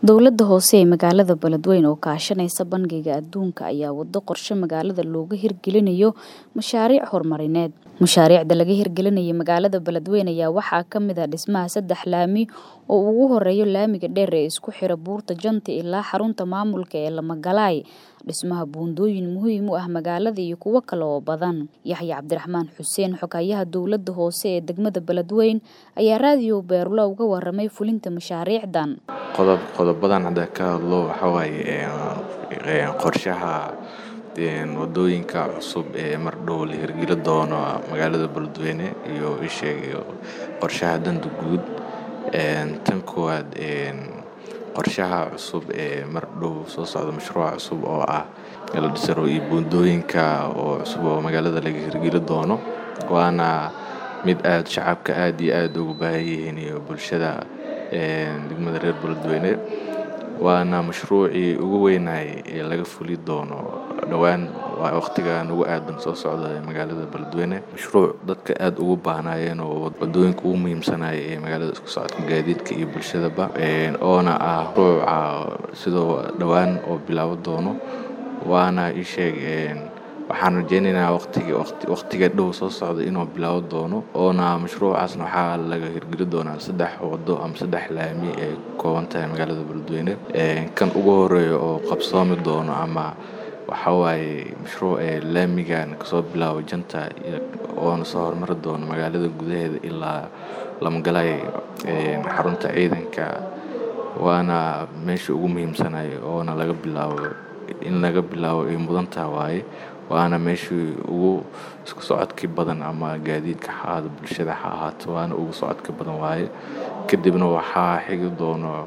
Dowladda hoose ee magaalada Beledweyne oo kaashanaysa Bangiga Adduunka ayaa wado qorshe magaalada looga hirgelinayo mashaariic horumarineed. Mashaariicda laga hirgelinayo magaalada Beledweyne ayaa waxaa ka mid ah dhismaha saddex laami oo ugu horeeya laamiga dheer ee isku xira Buurta Janta ilaa xarunta maamulka ee Lamagalaay, dhismaha buundooyin muhiim u ah magaalada iyo kuwo kale oo badan. Yaxye Cabdiraxmaan Xuseen, xogayaha dowladda hoose ee degmada Beledweyne, ayaa raadiyo Beerlo uga warramay fulinta mashaariicdan. qodob qodobadan hadda ka hadlo waxa waaye qorshaha wadooyinka cusub ee mar dhow la hirgeli doono magaalada Beledweyne iyo isheeg iyo qorshaha danta guud tan koowaad qorshaha cusub ee mar dhow soo socda mashruuca cusub oo ah la dhisaro iyo buundooyinka oo cusub oo magaalada laga hirgeli doono waana mid aad shacabka aad iyo aad ugu baahan yihiin iyo bulshada degmada reer Beledweyne waana mashruucii ugu weynaay ee laga fuli doono dhowaan waqtigan ugu aadan soo socda ee magaalada Beledweyne mashruuc dadka aad ugu baahnaayeen oo wadooyinka ugu muhiimsanaya ee magaalada isku socodka gaadiidka iyo bulshadaba oona ah mashruuca sidoo dhowaan oo bilaaban doono waana ii sheeg waxaan rajeynaynaa waqtiga waqtiga dhow soo socda inuu bilaaban doono oona mashruucaasna waxaa laga hirgeli doonaa saddex wado ama saddex laami ee ka kooban tahay magaalada Beledweyne kan ugu horeeya oo qabsoomi doono ama waxa waaye mashruuc laamigan kasoo bilaabo Janta oona soo hormari doono magaalada gudaheeda ilaa Lamagalaay xarunta ciidanka waana meesha ugu muhiimsanay oona laga bilaabo in laga bilaabo ay mudan tahay waaye waana meeshii ugu isku socodkii badan ama gaadiidka ha ahaado bulshada ha ahaato waana ugu socodka badan waaye kadibna waxaa xigi doono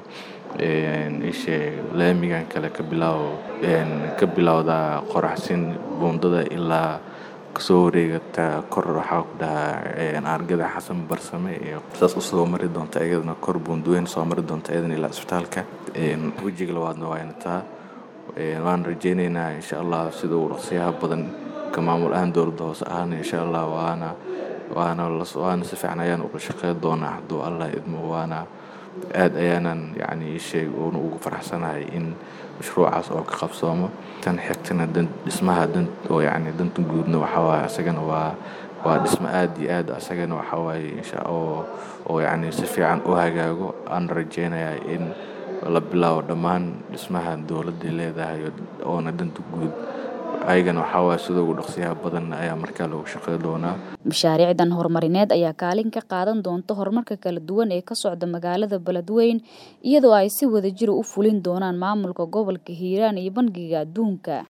isheeg laamigan kale ka bilaabo ka bilowda qoraxsin buundada ilaa kasoo wareegata kor waxaa ku dhahaa argada xasan barsame iyo saas usoo mari doonta iyadana kor buundooyin soo mari doonta iyadana ilaa isbitaalka wejiga labaadna waa inataa waan rajeynaynaa insha allah sida uu dhaqsiyaha badan ka maamul ahaan dowladda hoose ahaana insha allah waana waana waana si fiican ayaan uga shaqeyn doonaa hadduu allah idmo waana aad ayaanan yacni isheeg uuna ugu faraxsanahay in mashruucaas oo ka qabsoomo tan xigtana dan dhismaha dan oo yacni danta guudna waxaa waaye asagana waa waa dhismo aad iyo aad asagana waxaa waaye insha oo oo yacni si fiican u hagaago aan rajeynayaa in la bilaabo dhammaan dhismaha dowladda leedahay oona danta guud ayagana waxaa waaye sida ugu dhaqsiyaha badan ayaa markaa loogu shaqeyn doonaa mashaariicdan horumarineed ayaa kaalin ka qaadan doonta horumarka kala duwan ee ka socda magaalada Beledweyne iyadoo ay si wadajir u fulin doonaan maamulka gobolka Hiiraan iyo Bangiga Adduunka